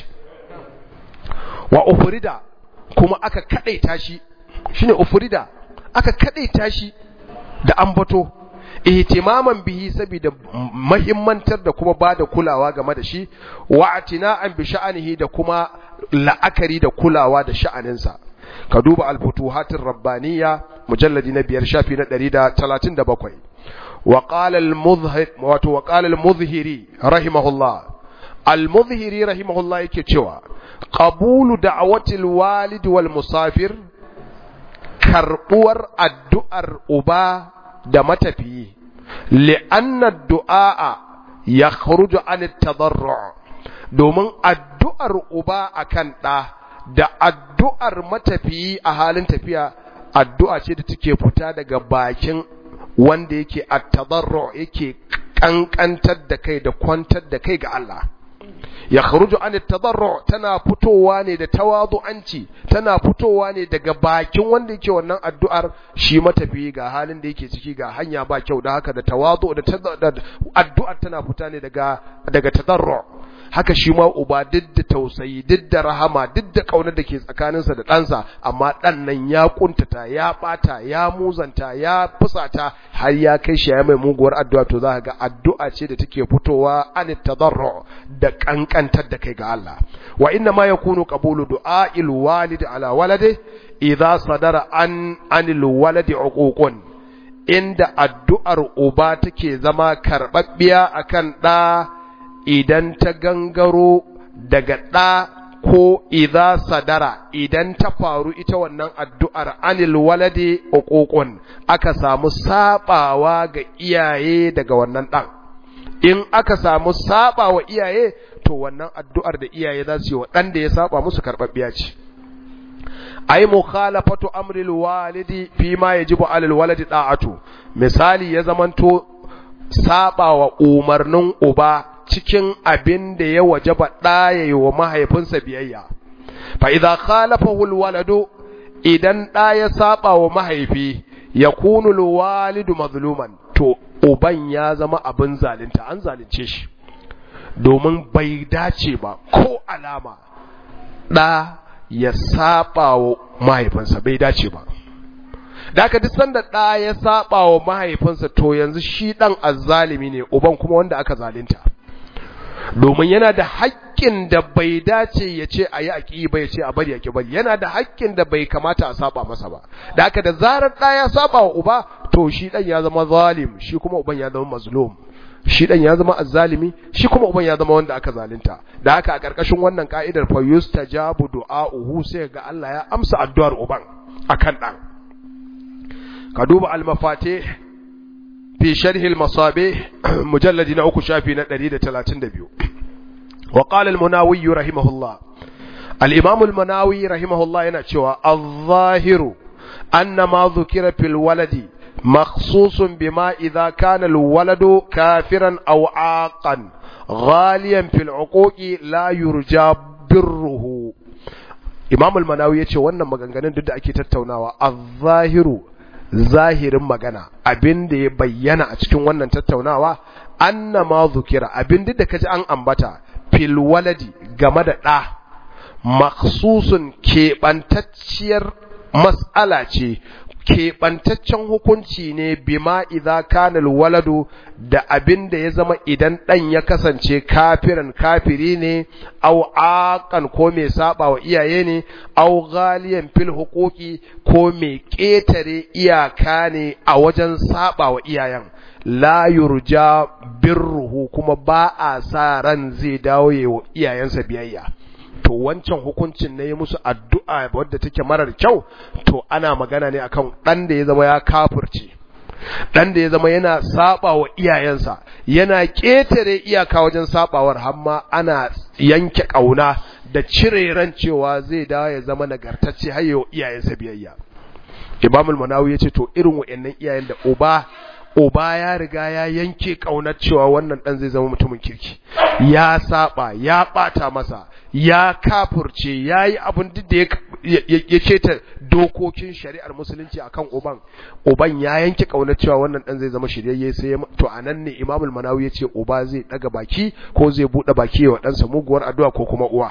wa ufrida kuma aka kadaita shi shine ufrida aka kadaita shi da ambato ihtimaman bihi saboda mahimmantar da kuma bada kulawa game da shi wa atina'an bi sha'anihi da kuma la'akari da kulawa da sha'aninsa ka duba al-futuhatir rabbaniyya mujalladi na biyar shafi na 137 wa qala al-muzhir wato wa qala al-muzhiri rahimahullah al-muzhiri rahimahullah yake cewa qabulu da'watil walid wal musafir karbuwar addu'ar uba da matafiyi li'anna du'a yakhruju an at-tadarru' domin addu'ar uba akan da da addu'ar matafiyi a halin tafiya addu'a ce da take fita daga bakin wanda yake at-tadarru' yake kankantar da kai da kwantar da kai ga Allah ya kharuju an tadarru tana fitowa ne da tawadu'anci tana fitowa ne daga bakin wanda yake wannan addu'ar shi matafi ga halin da yake ciki ga hanya ba kyau da haka da tawadu da addu'ar tana fita ne daga daga tadarru haka shi ma uba duk da tausayi duk da rahama duk da kaunar da ke tsakaninsa da ɗansa amma ɗan nan ya kuntata ya ɓata ya muzanta ya fusata har ya kai shi ya mai muguwar addu'a to za ga addu'a ce da take fitowa an tadarru da kankantar da kai ga Allah wa inna ma yakunu qabulu du'a'il walid ala walade idza sadara an anil waladi uququn inda addu'ar uba take zama karbabbiya akan ɗa idan ta gangaro daga ɗa ko idza sadara idan ta faru ita wannan addu'ar anil walade uququn aka samu sabawa ga iyaye daga wannan ɗan in aka samu saba wa iyaye to wannan addu'ar da iyaye za su yi wa ɗan da ya saba musu karɓaɓɓiya ce ai mukhalafatu amril walidi fi ma yajibu alal waladi da'atu misali ya zamanto saba wa umarnin uba cikin abin da ya wajaba ɗaya wa mahaifinsa biyayya fa idza khalafahu alwaladu idan ɗa ya saba wa mahaifi yakunu alwalidu mazluman to uban ya zama abin zalunta an zalunce shi domin bai dace ba ko alama ɗa ya saba wa mahaifinsa bai dace ba da aka duk sanda ɗa ya saba wa mahaifinsa to yanzu shi ɗan azzalimi ne uban kuma wanda aka zalunta domin yana da haƙƙin da bai dace ya ce a yi aƙi ba ya ce a bari ya bari yana da haƙƙin da bai kamata a saba masa ba da aka da zarar ɗa ya saba wa uba to shi dan ya zama zalim shi kuma uban ya zama mazlum shi dan ya zama azzalimi shi kuma uban ya zama wanda aka zalunta da haka a karkashin wannan ka'idar fa yustajabu du'a'uhu sai ga Allah ya amsa addu'ar uban akan dan ka duba al-mafatih fi sharh al-masabih mujalladi na uku shafi na 132 wa qala al-munawi rahimahullah al-imam al-munawi rahimahullah yana cewa adh-dhahiru anna ma dhukira fil waladi مخصوص بما إذا كان الولد كافرا أو عاقا غاليا في العقوق لا يرجى بره إمام المناوي يتشي وانا مغانغانين ضد أكي تتوناوا الظاهر zahirin magana abin da ya bayyana a cikin wannan tattaunawa anna ma zukira abin da kaji an ambata fil waladi game da ɗa maksusun keɓantacciyar mas'ala ce keɓantaccen hukunci ne bima idza kana waladu da abin da ya zama idan ɗan ya kasance kafiran kafiri ne au aqan ko mai saba wa iyaye ne au ghaliyan fil huquqi ko mai ƙetare iyaka ne a wajen saba wa iyayen la yurja birruhu kuma ba a sa ran zai dawo wa iyayensa biyayya to wancan hukuncin ne musu addu'a wadda take marar kyau to ana magana ne akan dan da ya zama ya kafirce dan da ya zama yana saba wa iyayensa yana ketare iyaka wajen sabawar hamma ana yanke kauna da cire ran cewa zai dawo ya zama nagartacce har yau iyayensa biyayya Imam al-Manawi yace to irin wayannan iyayen da uba uba ya riga ya yanke kaunar cewa wannan dan zai zama mutumin kirki ya saba ya bata masa ya kafurce ya yi abin duk da ya keta dokokin shari'ar musulunci akan uban uban ya yanke kaunar cewa wannan dan zai zama shiryayye sai to anan ne imamul manawi ya ce uba zai daga baki ko zai bude baki wa ɗansa muguwar addu'a ko kuma uwa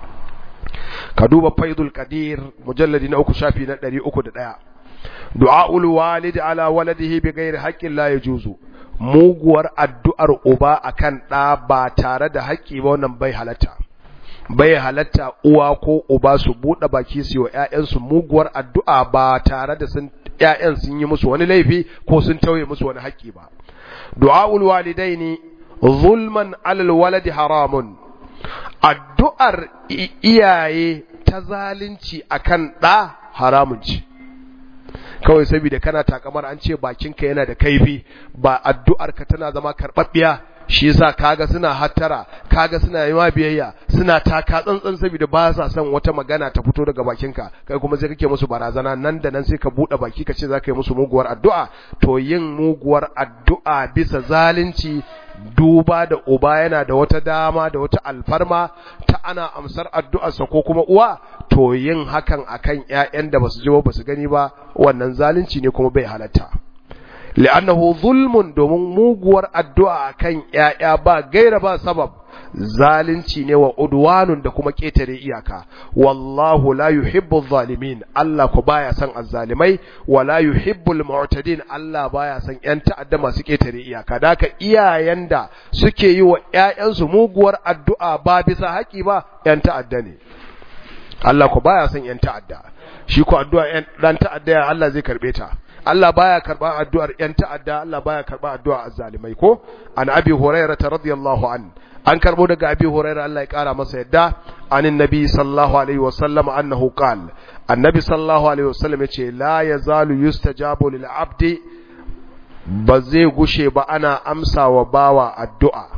ka duba faidul qadir mujalladi na uku shafi na 301 du'aul walid ala waladihi bighairi haqqin la yajuzu muguwar addu'ar uba akan ɗa ba tare da haƙƙi ba wannan bai halatta bai halatta uwa ko uba su buɗe baki su wa ƴaƴansu muguwar addu'a ba tare da sun ƴaƴan sun yi musu wani laifi ko sun tauye musu wani haƙƙi ba du'aul walidaini zulman alal waladi haramun addu'ar iyaye ta zalunci akan ɗa haramun ce kawai saboda kana takamar an ce bakinka yana da kaifi ba addu'arka tana zama karɓaɓɓiya shi yasa kaga suna hattara kaga suna yi ma biyayya suna taka tsantsan saboda ba sa son wata magana ta fito daga bakinka kai kuma sai kake musu barazana nan da nan sai ka bude baki ka ce zaka yi musu muguwar addu'a to yin muguwar addu'a bisa zalunci duba da uba yana da wata dama da wata alfarma ta ana amsar addu'arsa ko kuma uwa to yin hakan akan ƴaƴan da basu ji ba basu gani ba wannan zalunci ne kuma bai halatta li'annahu zulmun domin muguwar addu'a akan ƴaƴa ba gaira ba sabab zalunci ne wa udwanun da kuma ketare iyaka wallahu la yuhibbu zalimin Allah ko baya son azzalimai wa la yuhibbu almu'tadin Allah baya son ƴan ta'adda masu ketare iyaka daka iyayen da suke yi wa ƴaƴansu muguwar addu'a ba bisa haƙi ba ƴan ta'adda ne Allah ko baya son ƴan ta'adda shi ko addu'a ƴan dan ta'adda Allah zai karbe ta Allah baya karba addu'ar ƴan ta'adda Allah baya karba addu'ar azzalimai ko an abi hurairah radiyallahu an an karbo daga abi hurairah Allah ya kara masa yadda anin nabi sallallahu alaihi wasallam annahu qal annabi sallallahu alaihi wasallam yace la yazalu yustajabu lil abdi ba zai gushe ba ana amsa wa bawa addu'a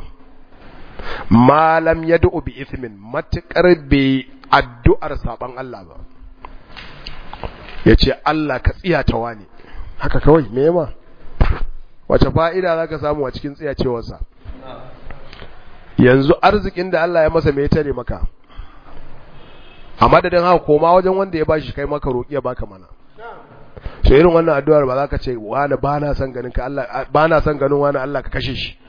malam yad'u bi ithmin matakar bai addu'ar saban Allah ba yace Allah ka tsiyata wani haka kawai me yama wace fa'ida zaka samu a cikin tsiyacewarsa yanzu arzikin da Allah ya masa me ya tare maka a madadin haka koma wajen wanda ya bashi kai maka roƙi ya baka mana so irin wannan addu'ar ba za ka ce wani ba na son ganin ka Allah ba na son ganin wani Allah ka kashe shi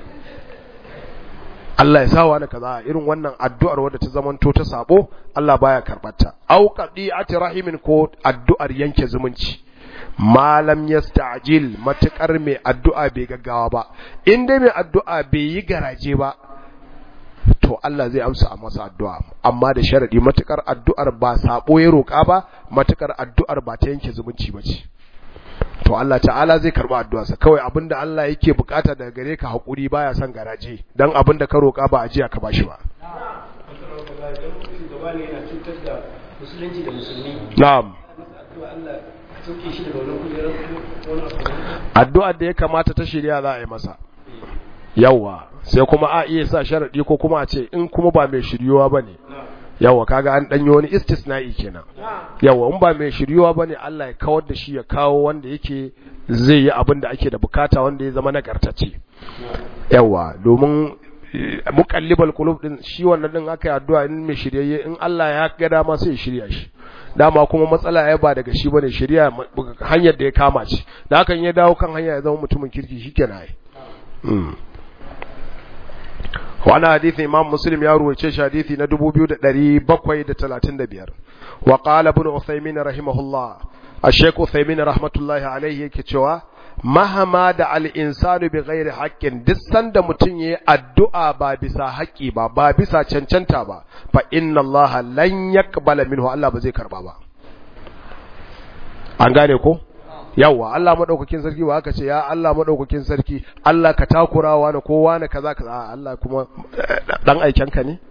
Allah ya sa wani kaza irin wannan addu'ar wadda ta zamanto ta sabo Allah baya karbata au qadi'ati rahimin ko addu'ar yanke zumunci malam yasta'jil matakar mai addu'a bai gaggawa ba in dai mai addu'a bai yi garaje ba to Allah zai amsa a masa addu'a amma da sharadi matakar addu'ar ba sabo ya roka ba matakar addu'ar ba ta yanke zumunci ba ce to to Allah ta'ala zai karba addu'arsa kawai abinda Allah yake bukata daga gare ka hakuri baya son garaje dan abinda ka roka ba ajiya ka bashi ba na'am addu'ar da ya kamata ta shirya za a yi masa yawa sai kuma a iya sa sharadi ko kuma a ce in kuma ba mai shiryuwa bane yawa kaga an danyo wani istisna'i kenan yawa in ba mai shiryuwa bane Allah ya kawar da shi ya kawo wanda yake zai yi abin da ake da bukata wanda ya zama nagartacce yawa domin muqallibal qulub din shi wannan din aka yi addu'a in mai shiryayye in Allah ya ga dama sai ya shirya shi dama kuma matsala ya ba daga shi bane shirya hanyar da ya kama ce da hakan ya dawo kan hanya ya zama mutumin kirki shikenan ai wani hadithi imam muslim ya ruwace shi hadithi na 2735 wa qala ibn uthaymin rahimahullah ash-shaykh uthaymin rahmatullahi alayhi yake cewa mahama da al-insanu bi ghairi haqqin duk sanda mutun yayi addu'a ba bisa haƙi ba ba bisa cancanta ba fa inna allaha lan yaqbala minhu Allah ba zai karba ba an gane ko yawa Allah madaukakin sarki ba aka ce ya Allah madaukakin sarki Allah ka takurawa na kowa na kaza kaza Allah kuma dan aikenka ne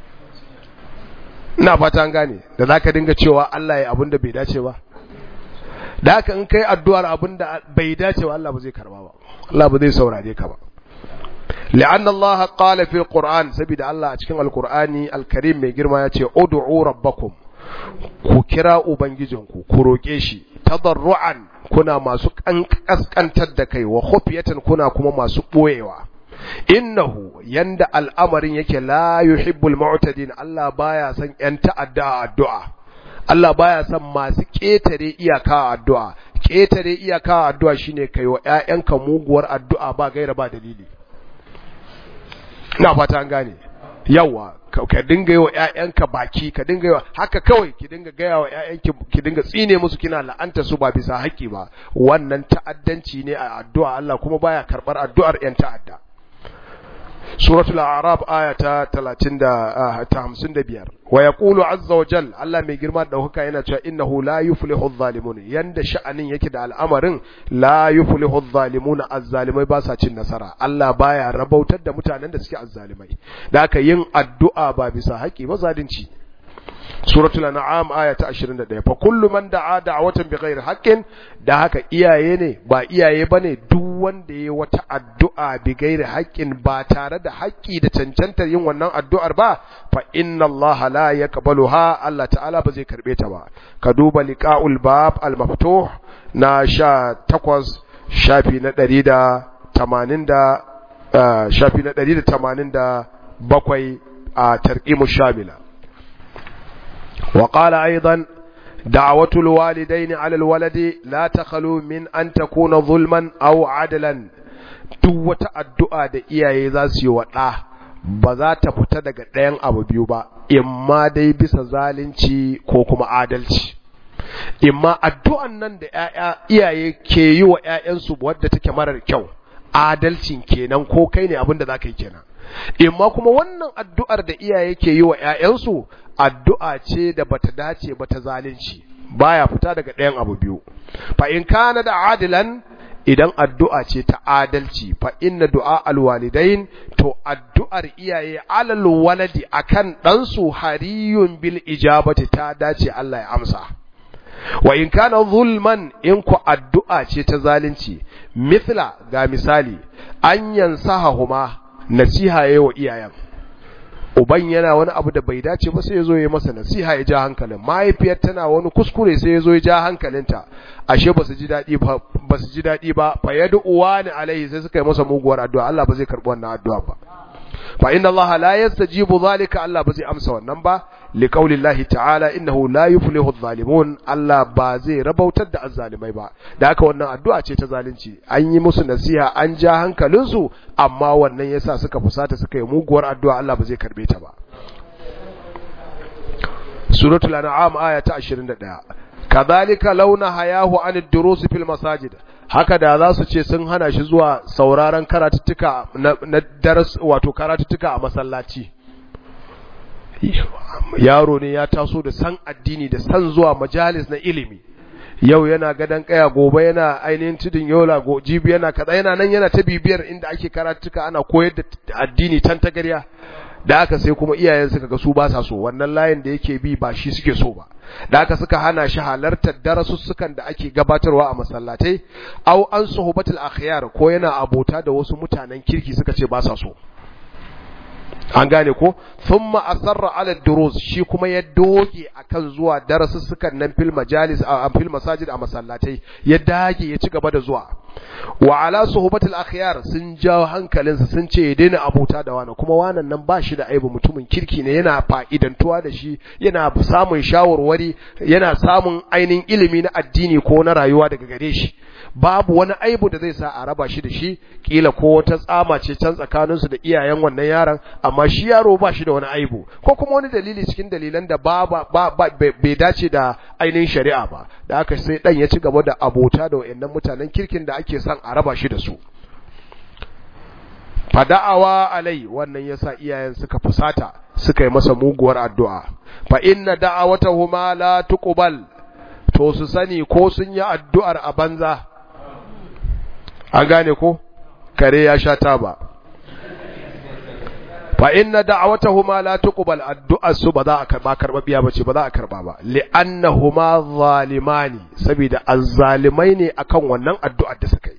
ina fata an gane da zaka dinga cewa Allah ya abinda bai dace ba da haka in kai addu'ar abinda bai dace ba Allah ba zai karba ba Allah ba zai saurare ka ba لأن الله قال في القرآن سبيد الله أتكلم القرآن الكريم من جرما يتي ادعوا ربكم ku kira ubangijinku ku roƙe shi tadarru'an kuna masu kaskantar da kai wa khufiyatan kuna kuma masu boyewa innahu yanda al'amarin yake la yuhibbul mu'tadin Allah baya son yan ta'adda addu'a Allah baya son masu ketare iyaka addu'a ketare iyaka addu'a shine kai wa ƴaƴanka muguwar addu'a ba gaira ba dalili ina fata an gane yawa ka dinga yi wa ‘ya'yanka baki ka dinga yi wa haka kawai ki dinga gaya wa ‘ya'yanki ki dinga tsine musu kina la'anta su ba bisa haƙƙi ba wannan ta'addanci ne a addu'a Allah kuma baya karɓar addu'ar ‘yan ta'adda suratul a'raf aya ta 30 da ta 55 wa yaqulu azza wa jal Allah mai girma da huka yana cewa innahu la yuflihu adh-dhalimun yanda sha'anin yake da al'amarin la yuflihu adh-dhalimun az-zalimai ba sa cin nasara Allah baya rabautar da mutanen da suke az-zalimai da haka yin addu'a ba bisa haƙi ba zalunci suratul an'am aya ta 21 fa kullu man da'a da'watan bighairi haqqin da haka iyaye ne ba iyaye bane duk wanda yayi wata addu'a bighairi haqqin ba tare da haƙƙi da cancantar yin wannan addu'ar ba fa inna Allah la yaqbaluha Allah ta'ala ba zai karbe ta ba ka duba liqa'ul bab al maftuh na 18 shafi na 180 da shafi na 187 a tarqimu shamila وقال أيضا دعوة الوالدين على الولد لا تخلو من أن تكون ظلما أو عدلا duk wata addu'a da iyaye za su yi wa ɗa ba za ta fita daga ɗayan abu biyu ba, imma dai bisa zalunci ko kuma adalci. Imma addu'an nan da iyaye ke yi wa ‘ya'yansu wadda take marar kyau, adalcin kenan ko kai ne abin da za ka yi kenan. Imma kuma wannan addu'ar da iyaye ke yi wa ‘ya'yansu addu'a ce da bata dace bata zalunci baya fita daga ɗayan abu biyu fa in kana da adilan idan addu'a ce ta adalci fa inna du'a alwalidain to addu'ar iyaye alal waladi akan ɗansu hariyun bil ijabati ta dace Allah ya amsa wa in kana zulman in ku addu'a ce ta zalunci mithla ga misali an yansahahuma nasiha yayi wa iyayen uban yana wani abu da bai dace ba sai ya zo ya masa nasiha ya ja hankalin mahaifiyar tana wani kuskure sai ya zo ya ja hankalinta ashe ba su ji daɗi ba ba su ji daɗi ba fa yadu uwani alaihi sai suka yi masa muguwar addu'a Allah ba zai karɓi wannan addu'a ba fa inna Allah la yastajibu zalika Allah ba zai amsa wannan ba li qaulillahi ta'ala innahu la yuflihu adh-dhalimun Allah ba zai rabautar da azzalimai ba da haka wannan addu'a ce ta zalunci an yi musu nasiha an ja hankalinsu amma wannan yasa suka fusata suka yi muguwar addu'a Allah ba zai karbe ta ba suratul an'am aya ta 21 kadhalika launa hayahu an ad-durus fil masajid haka da za su ce sun hana shi zuwa sauraron karatuttuka na daras wato karatuttuka a masallaci yaro ne ya taso da san addini da san zuwa majalis na ilimi yau yana gadon kaya gobe yana ainihin tudun yola go jibi yana kaza yana nan yana ta bibiyar inda ake karatuka ana koyar da addini tan tagarya da aka sai kuma iyayen suka ga su ba sa so wannan layin da yake bi ba shi suke so ba da aka suka hana shi halartar darasussukan da ake gabatarwa a masallatai au an suhubatul akhyar ko yana abota da wasu mutanen kirki suka ce ba sa so an gane ko thumma asarra ala durus shi kuma ya doge akan zuwa darasussukan nan fil majalis a fil masajid a masallatai ya dage ya ci gaba da zuwa wa ala suhubatul akhyar sun jawo hankalinsa sun ce ya daina abota da wani kuma wannan nan ba shi da aibu mutumin kirki ne yana fa'idantuwa da shi yana samun shawarwari yana samun ainihin ilimi na addini ko na rayuwa daga gare shi babu wani aibu da zai sa a raba shi da shi kila ko wata tsama ce can tsakaninsu da iyayen wannan yaron amma shi yaro ba shi da wani aibu ko kuma wani dalili cikin dalilan da ba bai dace da ainihin shari'a ba da haka sai dan ya ci gaba da abota da wayannan mutanen kirkin da ake son a raba shi da su fada'awa alai wannan yasa iyayen suka fusata suka yi masa muguwar addu'a fa inna da'awatahuma la tuqbal to su sani ko sun yi addu'ar a banza an gane ko kare ya sha taba fa inna da'awatahuma la tuqbal addu'ar su ba za a karba karba biya bace ba za a karba ba li'annahuma zalimani saboda azzalimai ne akan wannan addu'ar da suka yi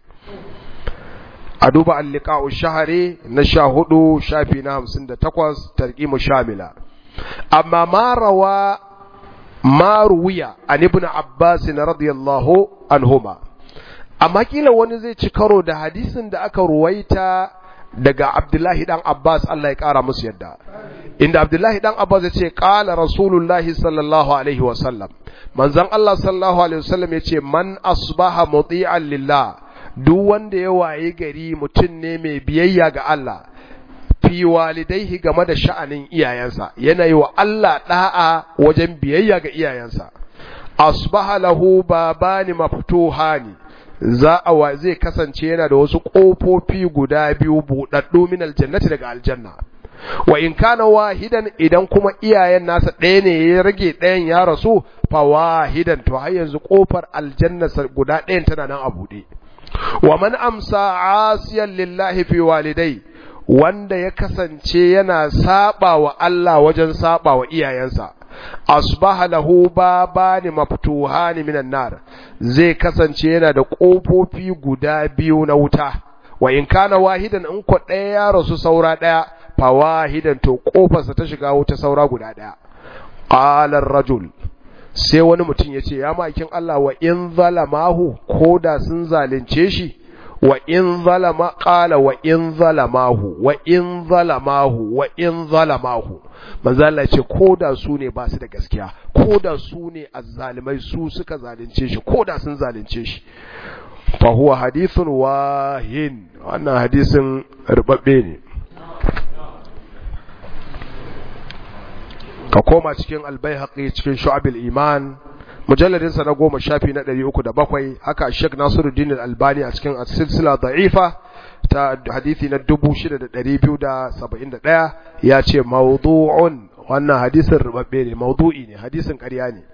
a duba al-liqa'u shahri na 14 shafi na 58 tarqimu shamila amma ma rawa ma ruwiya an ibn abbas radiyallahu anhuma amma kila wani zai ci karo da hadisin da aka ruwaita daga abdullahi dan abbas Allah ya kara musu yadda inda abdullahi dan abbas ya ce qala rasulullahi sallallahu alaihi wa sallam manzon Allah sallallahu alaihi wa sallam ya ce man asbaha muti'an lillah duk wanda ya waye gari mutum ne mai biyayya ga Allah fi walidaihi game da sha'anin iyayensa yana yi wa Allah da'a wajen biyayya ga iyayensa asbaha lahu babani maftuhani za a wa zai kasance yana da wasu kofofi guda biyu buɗaɗɗu min aljannati daga aljanna wa in kana wahidan idan kuma iyayen nasa ɗaya ne ya rage ɗayan ya rasu fa wahidan to har yanzu kofar aljanna guda ɗayan tana nan a buɗe wa man amsa asiyan lillahi fi walidai wanda ya kasance yana saba wa Allah wajen saba wa iyayensa asbaha lahu babani maftuhani minan nar zai kasance yana da kofofi guda biyu na wuta wa in kana wahidan in ko ɗaya ya rasu saura ɗaya fa wahidan to kofarsa ta shiga wuta saura guda ɗaya qala rajul sai wani mutum ya ce ya makin Allah wa in zalamahu ko da sun zalunce shi wa in zalama qala wa in zalamahu wa in zalamahu wa in zalamahu manzo Allah ce ko da su ne ba su da gaskiya ko da su ne azzalimai su suka zalunce shi ko da sun zalunce shi fa huwa hadithun wahin wannan hadisin rubabbe ne ka koma cikin albayhaqi cikin shu'abil iman mujalladin sa na goma shafi na ɗari uku da bakwai haka Sheikh Nasiruddin Al-Albani a cikin silsila da'ifa ta hadisi na dubu shida da ɗari biyu da saba'in da ɗaya ya ce mawdu'un wannan hadisin rubabbe ne mawdu'i ne hadisin ƙarya ne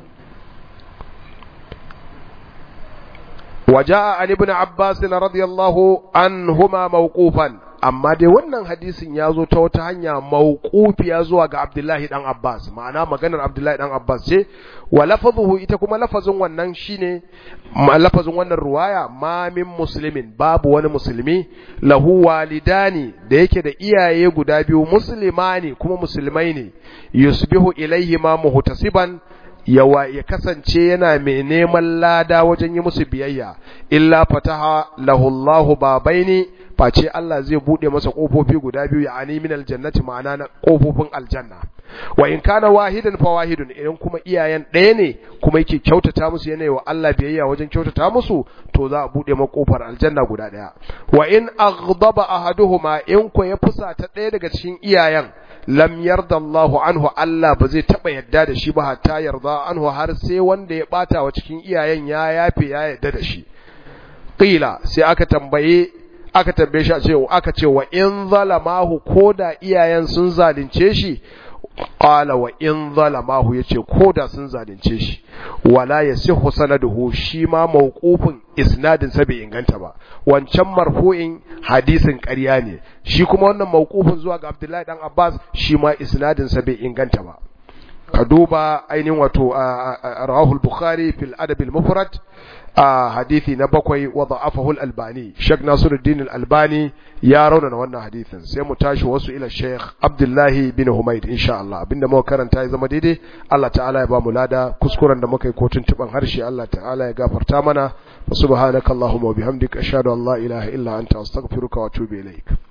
وجاء عن ابن عباس رضي الله عنهما موقوفا amma dai wannan hadisin ya zo ta wata hanya mawqufiya zuwa ga Abdullahi dan Abbas ma'ana maganar Abdullahi dan Abbas ce wa lafazuhu ita kuma lafazin wannan shine lafazin wannan ruwaya ma min muslimin babu wani musulmi lahu walidani da yake da iyaye guda biyu muslimani kuma musulmai ne yusbihu ilaihi ma muhtasiban yawa ya kasance yana mai neman lada wajen yi musu biyayya illa fataha lahullahu babaini face Allah zai bude masa kofofi guda biyu ya ani min aljannati ma'ana na kofofin aljanna wa in kana wahidan fa wahidun idan kuma iyayen ɗaya ne kuma yake kyautata musu yana wa Allah biyayya wajen kyautata musu to za a bude masa kofar aljanna guda ɗaya wa in aghdaba ahaduhuma in ko ya fusata ɗaya daga cikin iyayen lam yarda Allahu anhu Allah ba zai taba yadda da shi ba hatta yarda anhu har sai wanda ya bata wa cikin iyayen ya yafe ya yadda da shi qila sai aka tambaye aka tambaye shi a ce aka ce wa in zalamahu koda iyayen sun zalunce shi qala wa in zalamahu yace koda sun zalunce shi wala yasihu sanaduhu shi ma mawqufin isnadin sa bai inganta ba wancan marfu'in hadisin ƙarya ne shi kuma wannan mawqufin zuwa ga Abdullahi dan Abbas shi ma isnadin sa bai inganta ba ka duba ainihin wato rawahul bukhari fil adab al mufrad a hadithi na bakwai wa da'afahu al albani Sheikh Nasiruddin al albani ya raunana wannan hadithin sai mu tashi wasu ila Sheikh Abdullahi bin Humaid insha Allah abinda muka karanta ya zama daidai Allah ta'ala ya ba mu lada kuskuren da muka yi ko tuntuban harshe Allah ta'ala ya gafarta mana subhanakallahumma wa bihamdika ashhadu an la ilaha illa anta astaghfiruka wa atubu ilaik